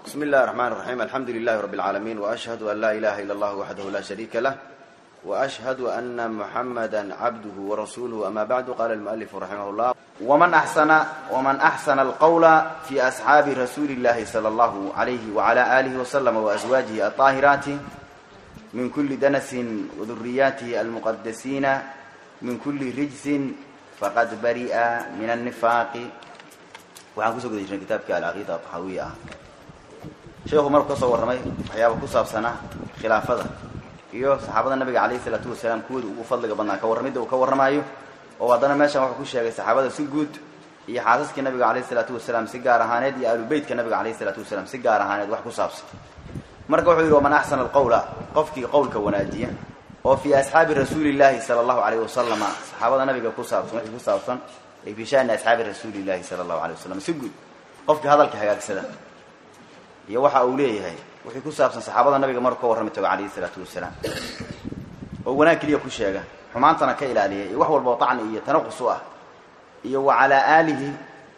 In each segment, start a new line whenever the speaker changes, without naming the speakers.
بسم الله الرحمن الرحيم الحمد لله رب العالمين وأشهد أن لا إله إلا الله وحده لا شريك له وأشهد أن محمدا عبده ورسوله أما بعد قال المؤلف رحمه الله ومن أحسن ومن أحسن القول في أصحاب رسول الله صلى الله عليه وعلى آله وسلم وأزواجه الطاهرات من كل دنس وذرياته المقدسين من كل رجس فقد برئ من النفاق waxaan kusoo guda jirnay kitaabkii alcaqiida taxawiya ah sheekhu markuu ka soo warramay waxyaaba ku saabsanaa khilaafada iyo saxaabada nabiga calayhi isalaatu wasalaam kuwooda ugu fadliga badnaa ka warramidda uu ka warramaayo oo haddana meeshan wuxuu ku sheegay saxaabada si guud iyo xaasaskii nabiga calayhi isalaatu wasalaam si gaar ahaaneed iyo ahlubeytka nabiga calayhi isalaatu wasalaam si gaar ahaaneed wax ku saabsan marka wuxuu yidhi waman axsana alqawla qofkii qowlka wanaajiya oo fii asxaabi rasuulillaahi sala allahu calayhi wasalama saxaabada nabiga ku saabsan wixii ku saabsan ay fii shani asxaabi rasuulillahi sala allahu alay wasalam si guud qofkii hadalka hagaagsada iyo waxa uu leeyahay wixii ku saabsan saxaabada nabiga markuu ka warrami tago calayhi isalaatu wasalaam oo wanaag keliya ku sheega xumaantana ka ilaaliya iyo wax walba oo tacni iyo tanaqus u ah iyo wa calaa aalihi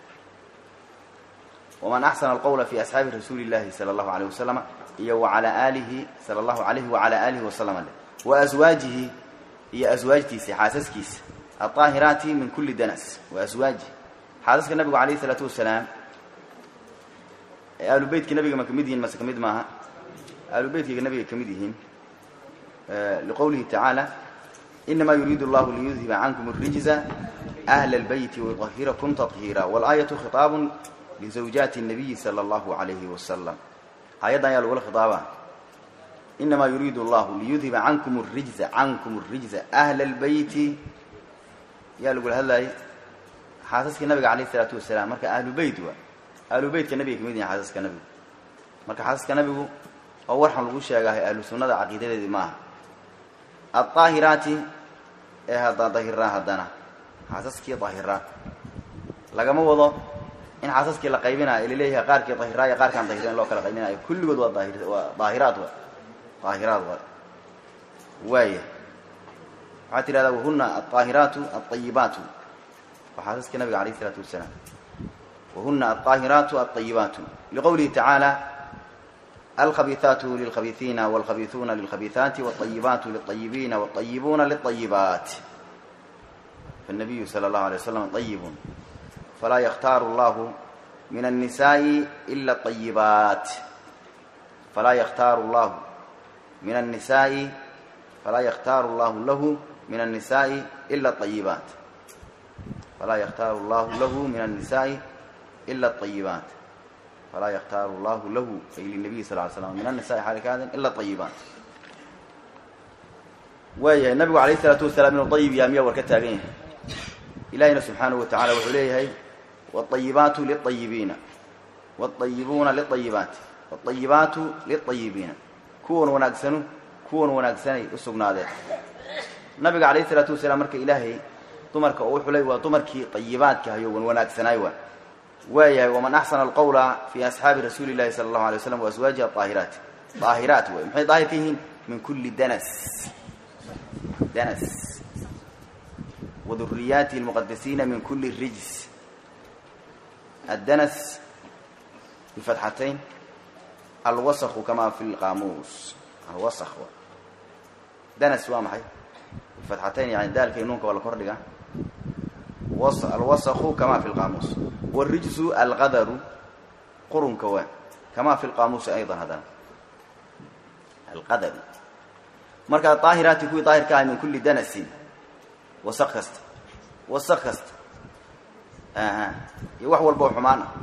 waman axsana alqawla fi asxaabi rasuuli llahi sala allahu alayh wasalama iyo wa calaa aalihi sala allahu alayhi wacalaa aalihi wasalama wa aswaajihi iyo aswaajtiisa xaasaskiisa aلطaahiraati min kuli danas wa aswaaji xaasaska nabigu alayh الsalaatu wasalaam ahlu beytka nabiga ma kamid yihiin mase kamid maaha ahlu beytkayga nabiga kamid yihiin liqowlihi tacaala inama yuriidu اllahu liyudhiba cankum الrijza أhla اlbeyti wayuطahirakum taطhiira wاlaayaةu khiطaab lizawjaati الnabiyi salى اllahu عalayhi wasalam aayaddan ayaa lagula khiطaaba inama yuriidu اllahu liyudhiba cankum الrijza cankum الrijza أhla اlbeyti yaa lagula hadlaayay xaasaskii nabiga calayh isalaatu wasalaam marka ahlu beyt waa ahlu beytka nabiga kamid yahin xaasaska nabigu marka xaasaska nabigu oo warxan lagu sheegaahay ahlu sunnada caqiidadeedii maaha aldaahiraati ee hadda dahiraa haddana xaasaskii dahiraa lagama wado in xaasaskii la qaybinayo ilaleeyahay qaarkii dahiraa iyo qaarkaan dahira in loo kala qaybinayo kulligood waa daahir waa daahiraad wa daahiraad waa waaya waxaa tidhahdaa wahuna alطaahiraatu alطayibaatu waa xaasaskii nabiga alayh isalaatu wasalaam wahuna alطaahiraatu alطayibaatu liqowlihi tacaala alkhabiiثaatu lilkhabiiثiina wاlkhabiiثuuna lilkhabiiثaati wاطayibaatu liلطayibiina wاطayibuuna liلطayibaat faالnabiyu salى اllahu alيه waslam طayibun falaa yakhtaaru اllahu min الnisaaءi ila الطayibaat falaa yakhtaaru اllahu min الnisaaءi falaa yakhtaaru اllahu lahu min الnisaaءi ila الطayibaat falaa yakhtaaru اllahu lahu min الnisaaءi ila الطayibaat falaa yakhtaaru اllahu lahu ay linabiyi sal ly slam min الnisaءi xaali ka hadin ila الطayibaat waayahay nabigu alayh الsalaatu wasalaam inuu طayib yaha miyaa war ka taagan yahay ilahina subxaanahu wa tacala wuxuu leeyahay wالطayibaatu liلطayibiina wالطayibuuna liلطayibaati wالطayibaatu liلطayibiina kuwan wanaagsanu kuwan wanaagsanay u sugnaadeen nabiga calayh isalaatu wasalaam marka ilaahay dumarka oo u xulay waa dumarkii ayibaadka hayo wan wanaagsanaay waa waayahay waman axsana alqawla fii asxaabi rasuuli llahi sala allahu alay waslam waaswaajihi aahiraat daahiraat way maxay daahir ka yihiin min kulli danas danas waduriyaatihi almuqadasiina min kulli rijs addanas bifatxatayn alwasku kama fi lqaamuus alwask danas waa maxay bifatxatayn yani daalka nuunka waa la kordhiga alwasku kama fi lqaamuus wاrijsu alqadaru qurunka waa kama fi lqaamuusi ayضa haddana alqadaru marka daahiraati kuwii daahirka ahay min kuli danasin wasaq kasta wasaq kasta iyo wax walba oo xumaan ah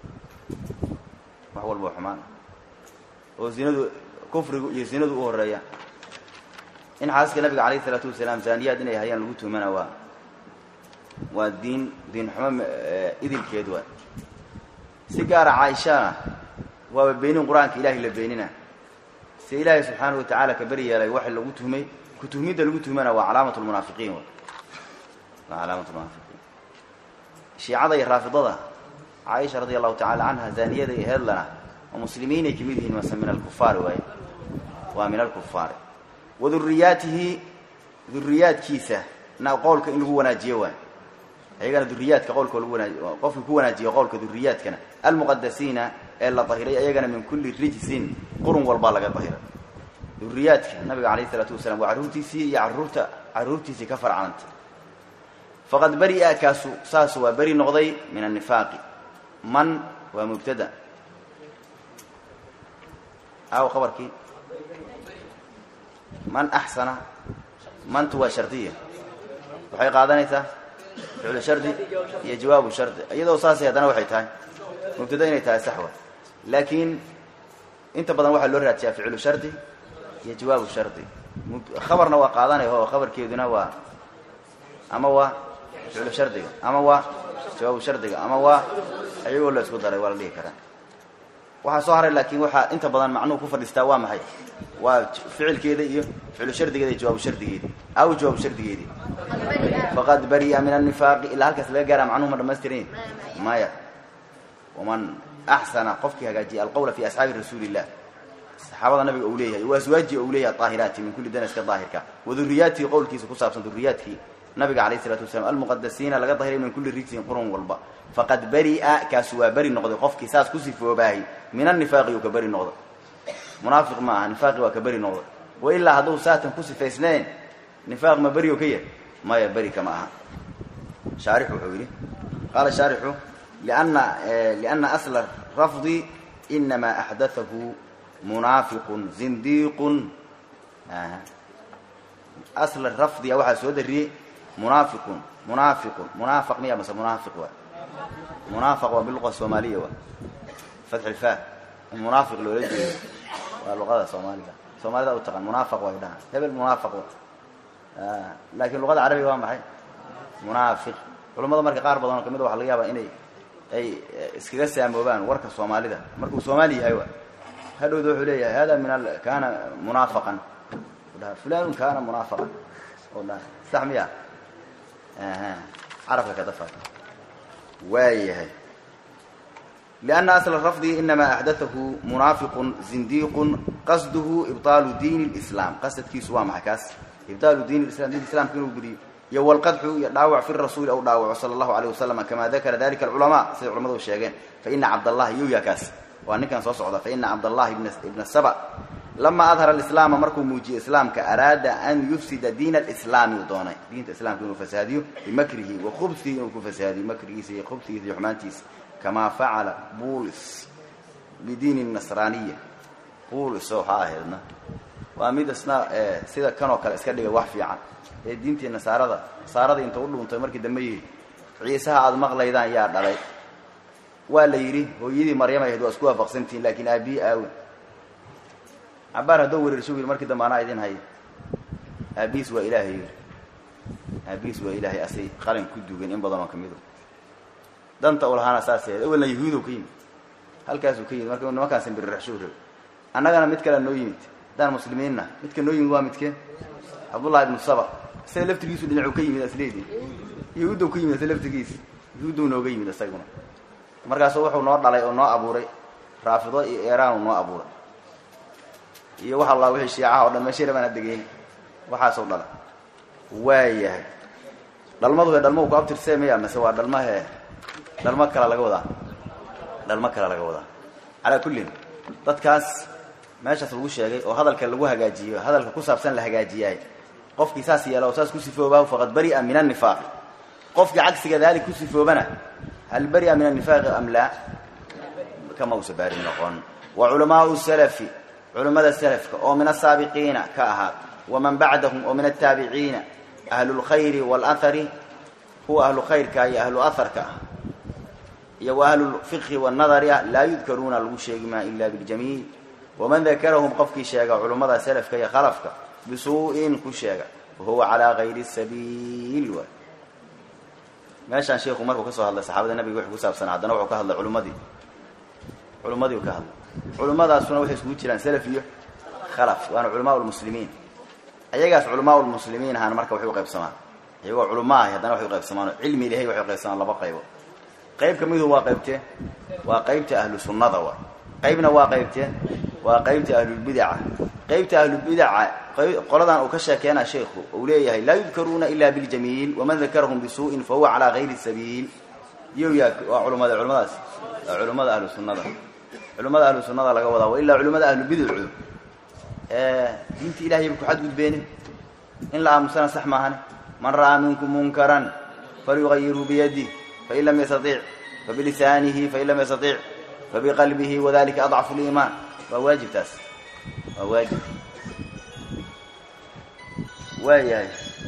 wax walba oo xumaan ah oo zinadu kufrigu iyo zinadu u horeeya in xaasaska nabiga calayh isalaatu wasalaam zaaniyaad inay hayaan lagu tuhmana waa waa diin diin xumo idilkeed waa si gaara caaishana waaba beenin qur-aanka ilahay la beenina se ilaahay subxaanahu wa tacaala ka beri yeelay waxa lagu tuhmay ku tuhmidda lagu tuhmana waa calaamat lmunaafiqiin waa calaamat lmunaafiqiin shiicada iyo raafidada caaisha radia allahu tacala canha zaaniyada iyo heedlana oo muslimiinay kamid yihiin mase min alkufaari waay waa min alkufaari wa duriyaatihi duriyaadkiisa na qowlka in lagu wanaajiyo waay ayagana duriyaadka qowlka lagu wanaaj qofkii ku wanaajiyo qowlka duriyaadkana almuqadasiina ee la dahiray ayagana min kulli rijsin qurun walbaa laga dahiray duriyaadka nabiga calayh isalaatu wasalaam waa carruurtiisii iyo carruurta carruurtiisii ka farcanta faqad beri'a kaasu saasu waa beri noqday min annifaaqi man waa mubtada aw qabarkii man axsana mantu waa shardiya waxay qaadanaysaa ficlu shardi iyo jawaabu shardi iyadoo saasay haddana waxay tahay mubtada inay tahay saxwa laakiin inta badan waxaa loo raadsiyaa ficlu shardi iyo jawaabu shardi khabarna waa qaadanaya oo khabarkeeduna waa ama waa ficlu shardiga ama waa jawaabu shardiga ama waa ayagoo la isku daray waa la dhihi karaa waxaa soo haray laakiin waxaa inta badan macnuhu ku fadhiistaa waa maxay waa ficilkeeda iyo ficlu shardigeeda iyo jawaabu shardigeedi aw jawaabu shardigeedii faqad bari'a min annifaaqi ilaa halkaas laga gaaraa macnuhu ma dhamaystiran maya waman axsana qofkii hagaajiya alqowla fi asxaabi rasuuli illah saxaabada nabiga uu leeyahay wa aswaaji uu leeyahay daahiraati min kulli danaska daahirka wa duriyaatii qowlkiisa ku saabsan duriyaadkii nabiga calayh isalaatu wasalaam almuqadasiina laga dahiray min kulli rijsin qurun walba faqad beri'a kaasu waa beri noqday qofkii saas ku sifoobahay min annifaaqi uu ka beri noqday munaafiq ma aha nifaaqi waa ka beri noqday wa ilaa hadduu saatan ku sifaysnayn nifaaq ma beri oo ka yahay maya beri kama aha shaarixu wuxuu yidhi qaala shaarixu lianna lianna asla rafdi inamaa axdathahu munaafiqun zindiiqun asla rafdiga waxaa soo dariyey munaafiqun munaafiqun munaafaq miya mase munaafiq waa munaafaq waa biluqa soomaaliya waa fatx ilfaa in munaafiq loola jeedo waa luqada soomaaliga soomaalida u taqaan munaafaq way dhahaan hebel munaafaq wa laakiin luqada carabiga waa maxay munaafiq culammada marka qaar badan oo kamid a waxa laga yaabaa inay ay iskaga saamoobaan warka soomaalida markuu soomaali yahay wa hadhowda wuxuu leeyahay hada min al kaana munaafaqan dhaha fulanun kaana munaafaqan oo dhaha sax miya carabka ka dafa waayahay lianna asla rafdi inamaa axdathahu munaafiqun zindiiqun qasduhu ibطaalu diin اlislaam qasadkiisu waa maxay kaas ibطaalu diin islam diinka islamka inuu gudiyo iyo walqadxu iyo dhaawac fi rasuuli aw dhaawaco sala allahu alayh wasalam kama dakara dalika alculamaa siday culamadu sheegeen faina cabdallahi yuya kaas waa ninkan soo socda faina cabdallahi ibna saba lama adhara alislaama markuu muujiyey islaamka araada an yufsida diina alislaami uu doonay diinta islaamka inuu fasaadiyo bimakrihi wa khubsihi inuu ku fasaadiyo makrigiisa iyo khubsigiisa iyo xumaantiisa kamaa facala bulis bidiini nasraaniya bulis waxaa ahaydna waa mid isna sida kanoo kale iska dhigay wax fiican ee diintii nasaarada nasaaradii inta u dhuuntay markii dambe yihi ciisaha aada maqlaydaan yaa dhalay waa la yidhi hooyadii maryam ahayd waa isku waafaqsantihiin laakiin aabihi aawen cabaar haddoo wereersho yidhi markii dambe anaa idin haya aabihiis waa ilaahay yidhi aabihiis waa ilaahay asay qalin ku dugan in badanoo ka mido danta u lahaana saas yahayd awelna yahuudow ka yimid halkaasuu ka yimid marka nimankaan simbiriraxshuu rabay annagana mid kale noo yimid haddaan muslimiinna midka noo yimid waa midkee cabdullahi ibnu saba isaga laftigiisu dhinacuu ka yimid asleedii yahuudow ka yimid asa laftigiisa yahuudow nooga yimid isaguna markaasu wuxuu noo dhalay oo noo abuuray raafido iyo eeraan uu noo abuuray iyo wax alla wixii shiicaha oo dhan meeshay rabaan hadegeyn waxaasoo dhala waayahay dhalmadu hee dhalma u ku abtirsee miya mase waa dhalma hee dhalmo kale laga wadaa dhalmo kale laga wadaa calaa kullin dadkaas meeshaas lagu sheegay oo hadalka lagu hagaajiyo hadalka ku saabsan la hagaajiyaay qofkii saas yeela oo saas ku sifoobaa faqad bari'a min annifaaqi qofkii cagsiga daalik ku sifoobana hal bari'a min annifaaqi am laa kama usa baari noqon wa culamaau salafi culimmada salafka oo min asaabiqiina ka ahaad waman bacdahum oo min altaabiciina ahlulkhayri waalahari kuwa ahlu khayrka iyo ahlu aharka ah iyo wa ahlulfiqhi waannadari ah laa yudkaruuna lagu sheegi maa ila biljamiil waman dakarahum qofkii sheega culummada salafka iyo khalafka bisuu'in ku sheega wahuwa calaa gayri sabiil waay meeshaan sheikhu markuu ka soo hadlay saxaabada nabiga wuxuu ku saabsanaa haddana wuxuu ka hadlay culummadii culummadii uu ka hadlay culimmadaasuna waxay isugu jiraan salaf iyo khalaf waana culamaa lmuslimiin ayagaas culamaa lmuslimiin ahaana marka waxay u qaybsamaan iyagoo culama ahi haddana waxay u qaybsamaan cilmi ilahay waxay u qaybsamaan laba qaybo qayb ka midu waa qaybtee waa qaybta ahlu sunnada wa qaybna waa qaybtee waa qaybta ahlulbidaca qaybta ahlubidaca qoladan uu ka sheekeena sheekhu uu leeyahay laa yudkaruuna ila biljamiil waman dakarahum bisuu'in fahuwa calaa gayri sabiil iyo yaa waa culumada culimadaas waa culimmada ahlu sunnada culimmada ahlu sunnada laga wadaa wa ilaa culimmada ahlubidacu diinta ilahay ba ku xadgudbeene in la aamusana sax maahane man ra'aa minkum munkaran falyugayirhu biyadih fain lam yastaiic fabilisaanihi fain lam yastaiic fabiqalbihi wadalika adcafu liimaan waa waajib taas waa waajib waayahay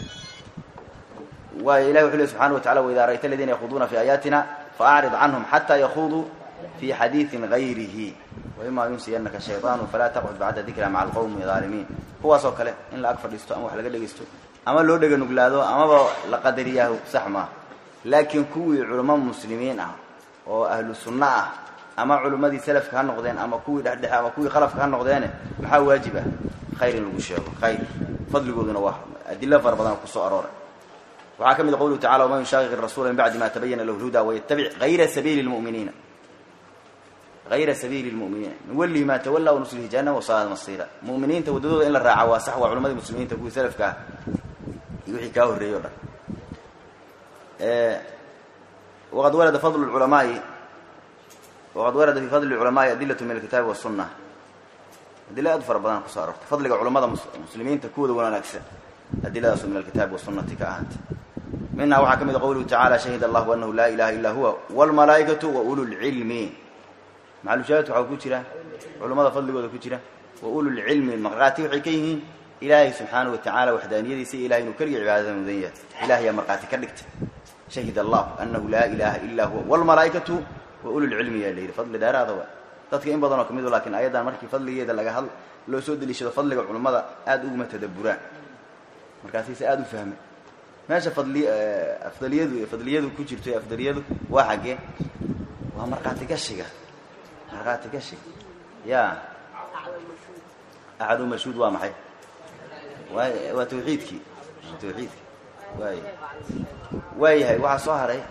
waay ilahi wuxu ley subxana wa tacala waidaa ra'yta aladiina yakhuduuna fi aayaatina faacrid canhum xataa yakuduu fi xadiiin gayrihi waima yunsiyanaka shayطaanu falaa taqcud bacda dikra maca alqowmi aalimiin kuwaas oo kale in la ag fadhiisto ama wax laga dhegaysto ama loo dhega nuglaado amaba la qadariyaahu sax maaha laakiin kuwii culamo muslimiin ah oo ahlu sunno ah ama culimmadii salafka ha noqdeen ama kuwii dhexdhexe ama kuwii khalafka ha noqdeene maxaa waajib ah khayr in lagu sheego khayr fadligooduna waa adilo fara badan kusoo arooray waxaa ka mid qowluhu tacala waman yushaaqiq rasuula min bacdi ma tabayana lahu lhuda waytabic hayra sabiili lmuminiina hayra sabiili lmuminiina nuwallihi maa tawalla wanuslihi jahannam wasaad masiira muminiinta waddadooda in la raaca waa sax waa culimadii muslimiinta kuwii salafka ah iyo wixii kaa horreeyey o dhan waqad warada fadlu culamaai waqad warada fi fadli culamaai adilatu min alkitaabi wasunna adilo aad u fara badan kusoo arortay fadliga culamada muslimiinta kuwooda wanaagsan adiladaasoo min alkitaabi wasunati ka ahaatay minhaa waxaa ka mid a qowluhu tacala shahid allahu anahu laa ilaha illa huwa wlmalaa'ikatu wa ululcilmi maxalushaahid waxaa ku jira culummada fadligooda ku jira wa ululcilmi markhaati waxay ka yihiin ilaahay subxaana wa tacaala waxdaaniyadiisa iyo ilahay inuu keliga cibaadada mudan yahay ilahayaa markhaati ka dhigtay shahid allahu anahu laa ilaha illa huwa wlmalaa'ikatu wa ululcilmi yaa la yidhi fadli dheeraada wa dadka in badanoo kamid lakin ayadan markii fadligeeda laga had loo soo deliishado fadliga culummada aada uguma tadaburaan markaasayse aada u fahmay meesha fadli afdaliyadu fadliyadu ku jirto afdaliyadu waa xaggee waa markhaati gashiga markhaati gashiga ya axadu mashhuud waa maxay waa waa tawxiidkii waa tawxiidki waay waayahay waxaa soo haray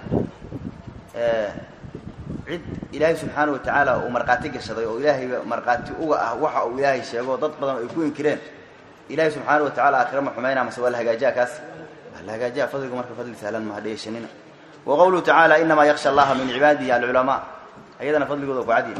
cid ilaahay subxaana wa tacaala uu markhaati gashaday oo ilaahayba markhaati uga ah waxa uu ilaahay sheego dad badan ay ku inkireen ilahay subxaana wa tacala aakhira ma xumaynaa mase waa la hagaajiya kaas waa la hagaajiya fadligu marka fadli sahlan ma hadheeshanina wa qowluhu tacaala inamaa yaksha allaha min cibaadihi alculamaa ayadana fadligooda ku cadiya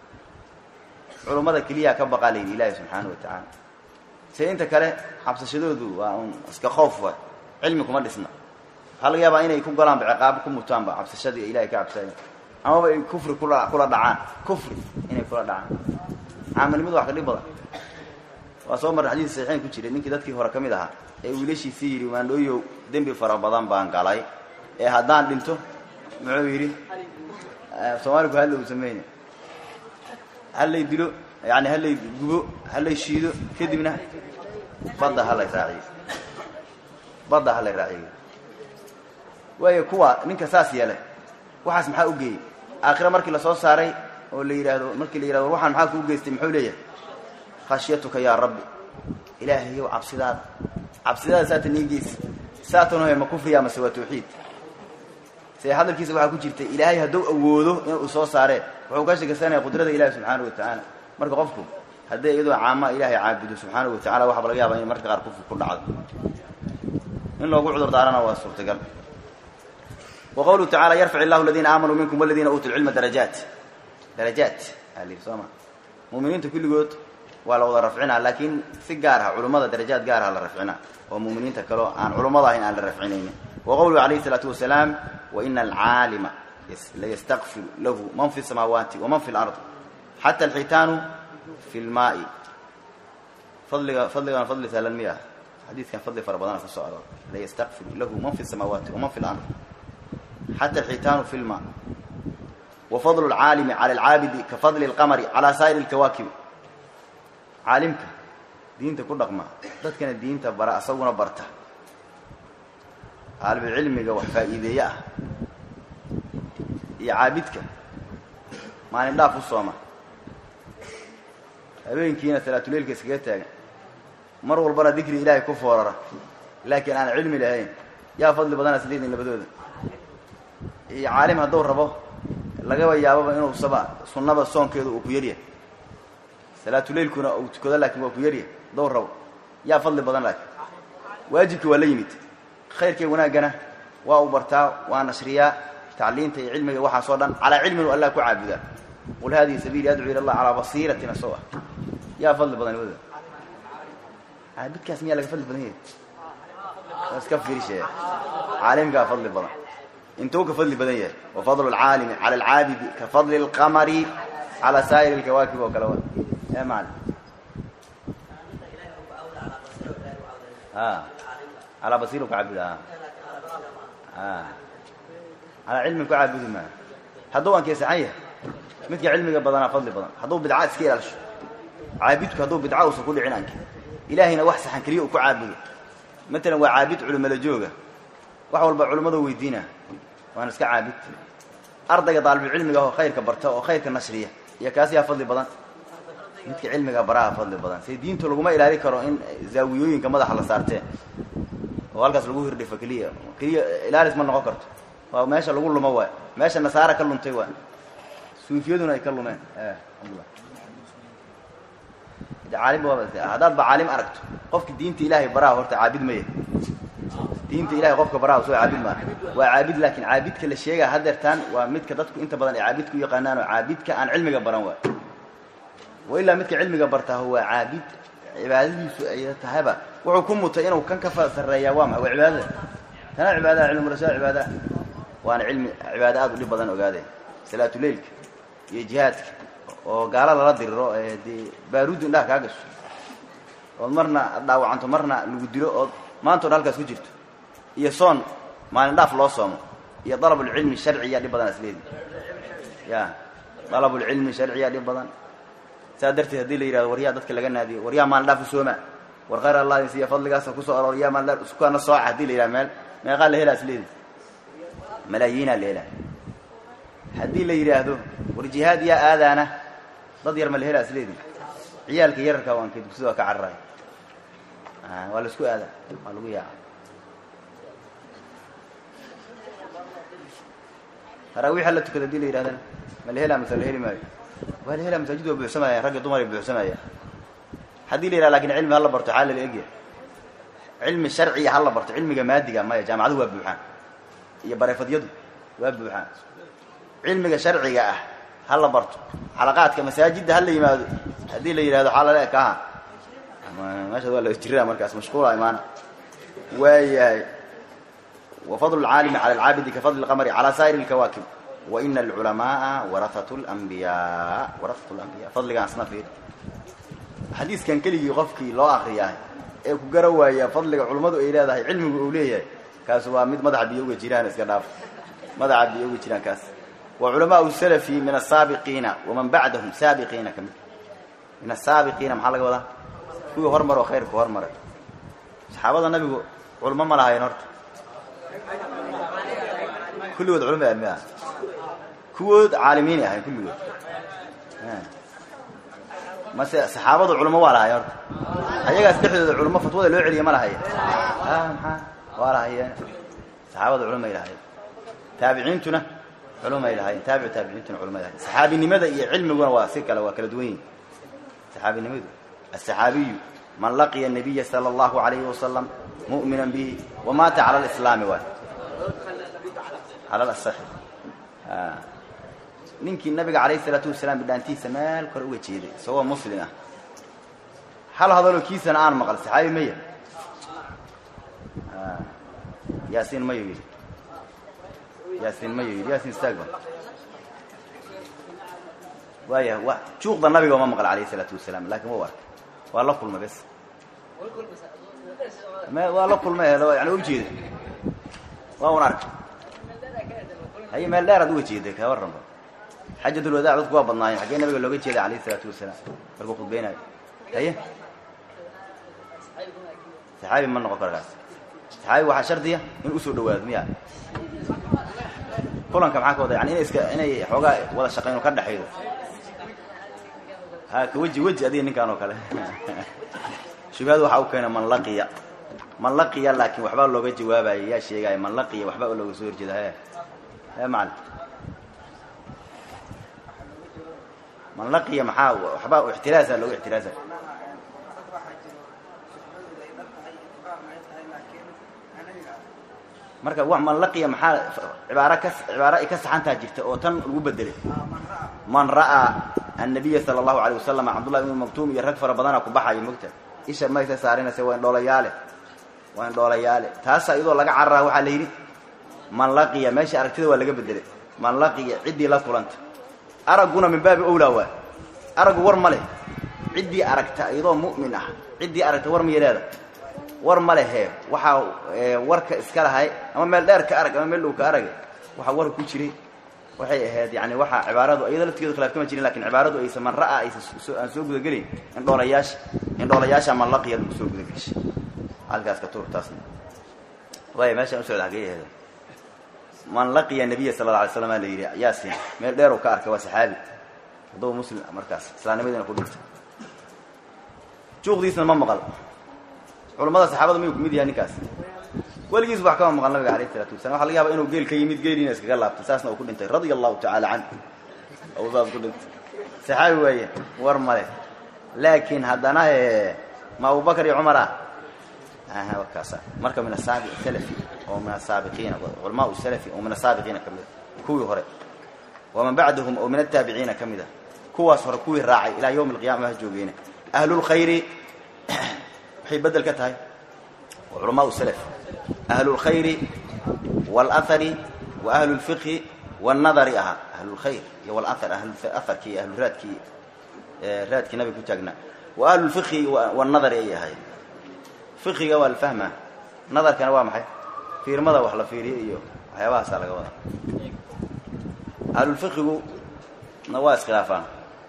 culummada keliyaa ka baqaa layidhi ilaahi subxaana wa tacaala se inta kale xabsashadoodu waa un iska khoof waay cilmi kuma dhisna waxaa laga yaabaa inay ku golaanba ciqaabo ku mutaanba cabsashadii ilahay ka cabsaayen amaba ay kufri kula kula dhacaan kufri inay kula dhacaan caamilnimadu wax ka dhib badan waa soo marra xadiis saxiixeyn ku jiray ninkii dadkii hore ka mid ahaa ee wiilashiisii yidhi maandhooyow dembi fara badan baan galay ee haddaan dhinto muxuu yidhi soomaaliku hadla uu sameynay hallay dilo yani hallay gubo hallay shiido kadibna badda halay raaciyo badda halay raaciyo waayo kuwa ninka saas yeelay waxaas maxaa u geeyey aakhira markii lasoo saaray oo la yidhaahdo markii la yidhahdo war waxaan maxaa kuu geystay muxuu leeyahay khashyatuka yaa rabbi ilaahayow cabsidaada cabsidaada saatan ii geysa saatan hoy ma kufriya mase waa tawxiid se hadalkiisa waxaa ku jirta ilaahay hadduu awoodo inuu soo saaree wuxuu ka sheekaysanaya qudrada ilahi subxaana wa tacaala marka qofku haddii iyadoo caama ilaahay caabudo subxaana wa tacala waxaba laga yaaba in marka qaar kufri ku dhacdo in loogu cudur daarana waa suurtagal wa qawluhu tacala yarfac illahu aladiina aamanuu minkum waladiina uutuu lcilma darajaat darajaat aa la yidhi soo ma muminiinta kulligood waa la wada rafcinaa laakiin si gaar ah culummada darajaad gaar ah la rafcinaa oo muminiinta kaleo aan culummada ahayn aan la rafcinaynin wa qowluhu alayhi isalaatu wasalaam waina alcaalima layastakfiru lahu man fi samaawaati waman fi lard xata alxitaanu fi lmaai fadliga fadligana fadli sahlan miya xadiidkan fadli fara badana kusoo aroor layastakfiru lahu man fi samaawaati waman fi lard xata alxitaanu fi lmaa wa fadlu lcaalimi cala alcaabidi ka fadli lqamari calaa saa'iri lkawaakibi caalimka diinta ku dhaqma dadkana diinta bara asaguna barta aalibulcilmiga wax faa'iideeye ah iyo caabidka maalin dhaaf u sooma habeenkiina salaatuleilka iskaga taagan mar walbana dikri ilaahay ku foorara laakiin aan cilmi lahayn yaa fadli badana sideedin labadooda iyo caalim hadduu rabo lagaba yaababa inuu saba sunnaba soonkeedu uu ku yaryahay salaatuleilkuna uu tukado laakiin waa ku yarya dowr rabo yaa fadli badan laakiin waajibki waa la yimid khayrkay wanaaggana waa uu bartaa waa nashriyaa tacliinta iyo cilmiga waxaasoo dhan calaa cilmin u allah ku caabudaa qul hadihi sabiili adcuu ila allah calaa basiiratin asoo ah yaa fadli badan wada caabidkaas miyaa laga fadli badan yahay iska fiirshe caalimkaa fadli badan intuu ka fadli badan yahay wa fadlu lcaalimi cala alcaabidi ka fadli lqamari calaa saa'ir lkawaakib oo kale wa ya macalin a calaa basiir ku caabuda a calaa cilmin ku caabudi maayo hadduu ankeesaxan yahay midka cilmiga badanaa fadli badan hadduu bidca iska ilaalisho caabidku hadduu bidca uusan ku dhicin anke ilaahayna wax saxan keliya uu ku caabudo matalan waa caabid culimala jooga wax walba culimmadu weydiina waana iska caabid ardayga daalibulcilmiga oo khayrka barta oo khayrka nashriya iyo kaas yaa fadli badan midka cilmiga baraha fadli badan say diintu laguma ilaali karo in zaawiyooyinka madaxa la saartee oo halkaas lagu hirdhifo keliya keliya ilaalis ma noqon karto waa meesha lagu lumo waay meesha nasaara ka luntay waay suufiyaduna ay ka lumeen alhamdulillah caalim haddaad ba caalim aragto qofka diinta ilaahay baraha horta caabid maya diinta ilahay qofka baraha soo caabid maa waa caabid laakiin caabidka la sheegaa hadeertaan waa midka dadku inta badan ay caabidka u yaqaanaan oo caabidka aan cilmiga baran waay wa ilaa midka cilmiga bartaa waa caabid cibaadadiisu ay tahayba wuxuu ku mutay inuu kan ka sarreeyaa waa maay waa cibaadada tanaa cibaadaha cilmurashaa cibaadaha waana cilmi cibaado aad u dhib badan ogaade salaatuleilka iyo jihaadka oo gaala lala diriro ee dee baaruuddu indhaha kaa gasho ood marna ad dhaawacanto marna lagu dilo ood maanta o dhan halkaas ku jirto iyo soon maalin dhaaf loo soomo iyo dalabulcilmi sharciyaa dhib badan isleedi ya dalabulcilmi sharciyaa dhib badan saa darteed haddii la yihahdo waryaa dadka laga naadiyo waryaa maalin dhaaf u sooma war khayr allah siya fadligaasa kusoo aroor yaa maalin dhaaf isukana sooca hadii la yihahdo meel meeqaa la helaa isleedi malaayiinaa la helaa haddii la yidhaahdo war jihaad yaa aadaana dad yar ma la helaa isleedi ciyaalka yararka waan ka dugsida waa ka cararaay waa la isku aada waa lagu yaaca taraawiix la tukada hadii la yidhahdana ma la helaa mase la heli maayo waa la helaa masaajid waa buuxsamayaan ragga dumar ay buuxsamayaan haddii la yidhahda lakin cilmi hala barto xaa lala egya cilmi sharciya hala barto cilmiga maadiga maya jaamacaduhu waa buuxaan iyo bareefadyadu waa buuxaan cilmiga sharciga ah hala barto xalaqaadka masaajidda hala yimaado haddii la yidhahdo xaa lala ekaha meeshaas waa la jiraa markaas mashquula imaana waayahay wa fadlu lcaalimi cala alcaabidi ka fadli lqamari calaa saa'ir lkawaakib wa ina alculamaaa warahatu lambiyaa warahatu lambiya fadligaan isna fiir xadiiskan keligii qofkii loo akriyaa ee ku gara waaya fadliga culummadu ay leedahay cilmigu uu leeyahay kaas waa mid madaxa biyo uga jiraan iska dhaaf madaxa biyo uga jiraan kaas wa culamaau salafi min asaabiqiina waman bacdahum saabiqiina ka mid min asaabiqiina maxaa laga wadaa kuwii hormaroo khayrku hormaray saxaabada nabigu culmo ma lahayn horta kulligood culmo mi ah kuwood caalimiinay ahayn kulligood mase saxaabadu culmo waa lahayen horta ayagaas dhexdooda culmo fatwada loo celiya ma lahaya maxaa waa lahayeen saxaabada culmay lahayen taabiciintuna culumay lahayen taabicu taabiciintuna culmay lahayen saxaabinimada iyo cilmiguna waa si kale waa kala duwan yihin saxaabinimadu aلصaxaabiyu man laqiya الnabiya salى اllahu عalayhi wasalam mu'mina bihi wamaata cala اlislaami waay cala asaxi ninkii nabiga calayh الsalaatu wasalaam bidhaantiisa meel kore uga jeeday isagoo muslim ah hal hadaloo kiisana aan maqal saxaabi maya yaasiin mayo yidhi yaasiin mayo yidhi yaasiin istaagba waaya wa juuqda nabiga uma maqal alayh الsalaatu wasalaam lakin wa arkay waa la kulmay bes waa la kulmay yani ujeeda waa un arkay haye meel dheer ad uga jeeday ka warranba xajatulwadaac dadku waa badnaayeen xaggee nabiga looga jeeday alayh الsalaatu wasalaam markuu khudbeynayo haye saxaabi ma noqon karo kaas saxaabi waxaa shardiya in usoo dhawaado miya kulanka maxaa ka wada yani ina iska inay xoogaa wada shaqayno ka dhexaydo ha ka weji weji adiga ninkaan oo kale shubhadu waxaa u keena man laqiya man laqiya laakiin waxbaa looga jawaabaya yaa sheegaya man laqiya waxba looga soo horjeeda he he macali man laqiya maxaa waxba ixtiraasa loogu ixtiraasa marka wa man laqiya maxaa cibaaro ka cibaaro ay ka saxantaa jirta oo tan lagu bedelay man ra'aa annabiya sala allahu alayh wasalam cabdullahi ibnu maktuum iyo rag fara badana ku baxayo mogta isha maysa saarinaysa waa indhoolayaale waa indhoolayaale taasa iyadoo laga cararaa waxaa la yidhi man laqiya meesha aragtida waa laga bedelay man laqiya ciddii la kulanta aragguna min baabi owlaa waa araggu war ma leh ciddii aragta iyadoo mu'min ah ciddii aragta war miya leeda war ma lehe waxaa warka iska lahay ama meel dheer ka arag ama meel dhow ka arag waxaa war ku jiray waxay ahayd yani waxaa cibaaradu iyadoo laftigeedu khilaaf kama jirin lakin cibaaradu aysa man ra'aa aysa aan soo gudagelayn indhoolayaasha indhoolayaasha man laqiya lagu soo gudageshay halkaas ka tuur taasna waaya meeshaan usocda hagee aheed man laqiya nabiya sala alla alay slam la yidhi yaasin meel dheer uu ka arkay waa saxaabi hadduu muslim markaas islaamnimadiina ku dhintay juuqdiisna ma maqal culamada saxaabada miyuu kumid yahay ninkaas weligiis wax kama maqal nabiga alayh isalaatu wasalam waxa laga yaaba inuu geel ka yimid geeliina iskaga laabtay saasna uu ku dhintay radia allahu tacaala canh ou saas ku dhintay saxaabi waaye war male laakiin haddana ma abubakar iyo cumar ah aha warkaasa marka min asaabic salafi oo min asaabiqiina culamaa salafi oo min asaabiqiina ka mid a kuwii hore waman bacdahum oo min ataabiciina ka mid a kuwaas hore kuwii raacay ilaa yawmi alqiyama ha joogeena ahlulkhayri waxay bedel ka tahay waa culamaau salaf ahlulkhayri waalahari wa ahlulfiqhi waalnadari ahaa ahlulkhayr iyo walahar aharkii iyo ahluraadkii raadkii nabiga ku taagnaa wa ahlulfiqhi waalnadari ayay ahaayeen fiqiga waa la fahmaa nadarkana waa maxay fiirmada wax la fiiriyo iyo waxyaabahaasaa laga wadaa ahlulfiqigu na waa iskhilaafaan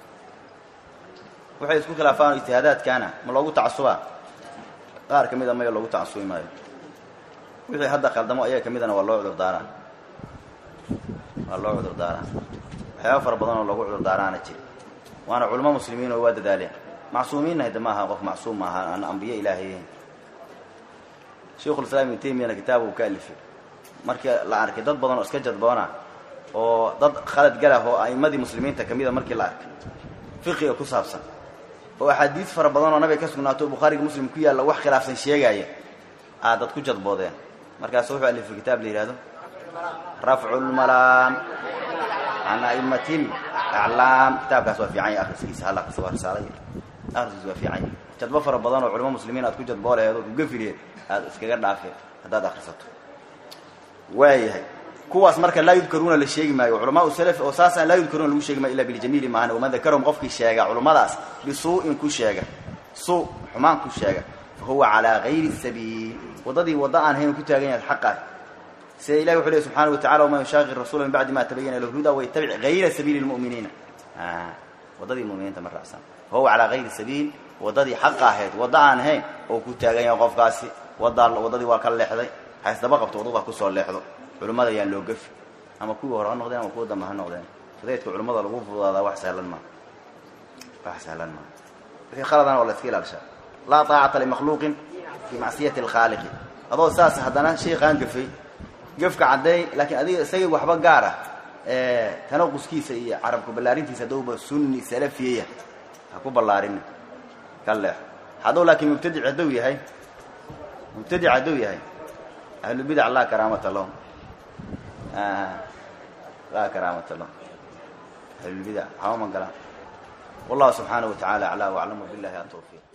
waxay isku khilaafaan ijtihaadaadkaana ma loogu tacasubaa qaar ka mida maya loogu tacasubi maayo wixii hadda khaldamo ayaga ka midana waa loo cudur daaraa waa loo cudur daaraa waxyaaba fara badan oo loogu cudur daaraana jiri waana culamo muslimiin oo waa dadaaleen macsuumiinna hada maaha qof macsuum maaha aan ambiye ilaahayen sheikhulislaam ibnu taymiyana kitaab uu ka alifay markii la arkay dad badan oo iska jadboona oo dad khalad galah oo a'immadii muslimiinta ka mida markii la arkay fiqiga ku saabsan oo axaadiis fara badan oo nabiga ka sugnaato oo bukhaariga muslim ku yaalla wax khilaafsan sheegaaya aa dad ku jadboodeen markaasu wuxuu alifay kitaab la yidhahdo rafcu lmalaam can a'immatil aclaam kitaabkaas waa fiican yahy akhriskiisa hal akhris waa risaalay akhriskiisa waa fiican yahy jadbo fara badan oo culamo muslimiin aad ku jadbooleheed oo kugafilheed aad iskaga dhaafeen haddaad akhrisato waayahay kuwaas marka laa yudkaruuna la sheegi maayo culamaau salaf oo saasaan laa yudkaruuna lagu sheegi maayo illa biljamiili maahan waman dakarahum qofkii sheega culummadaas bisuu'in ku sheega suu xumaan ku sheega fa huwa calaa gayri sabiil waddadii wadda aan hayn ku taagan yahay xaqaah sida ilahi wuxu lehy subxaana wa tacala waman yushaaqi rasuula min bacdi ma tabayana lahu huda waytabic gayra sabiili lmu'miniina waddadii muminiinta ma raacsan fa huwa calaa gayri sabiil waddadii xaqa ahayd wadda aan hayn oo ku taagan yahay qofkaasi waddaa waddadii waa ka leexday haysdaba qabto waddada kusoo leexdo culimmada ayaan loo gafi ama kuwii hore ha noqdeen ama kuwa dambe ha noqdeen fudaydka culimmada lagu fududaadaa wax sahlan maa wax sahlan maa wixii khaladana waa la iska ilaalishaa laa taacata limakhluuqin fii macsiyati alkhaaliqi adoo saas haddana sheekaan gafay gefka caddeey laakiin adiga isagii waxba gaar ah tanaquskiisa iyo carabka ballaarintiisa haddowba sunni salafiyaya ha ku ballaarini ka leexo hadduu laakiin mubtadic hadduu yahay mubtadic hadduu yahay ahlubidac laa karaamata lahum laa karaamata lahum ahlulbidac waxba ma galaan wallahu subxaanaه wa tacala aclaa waclam billahi atawfiiq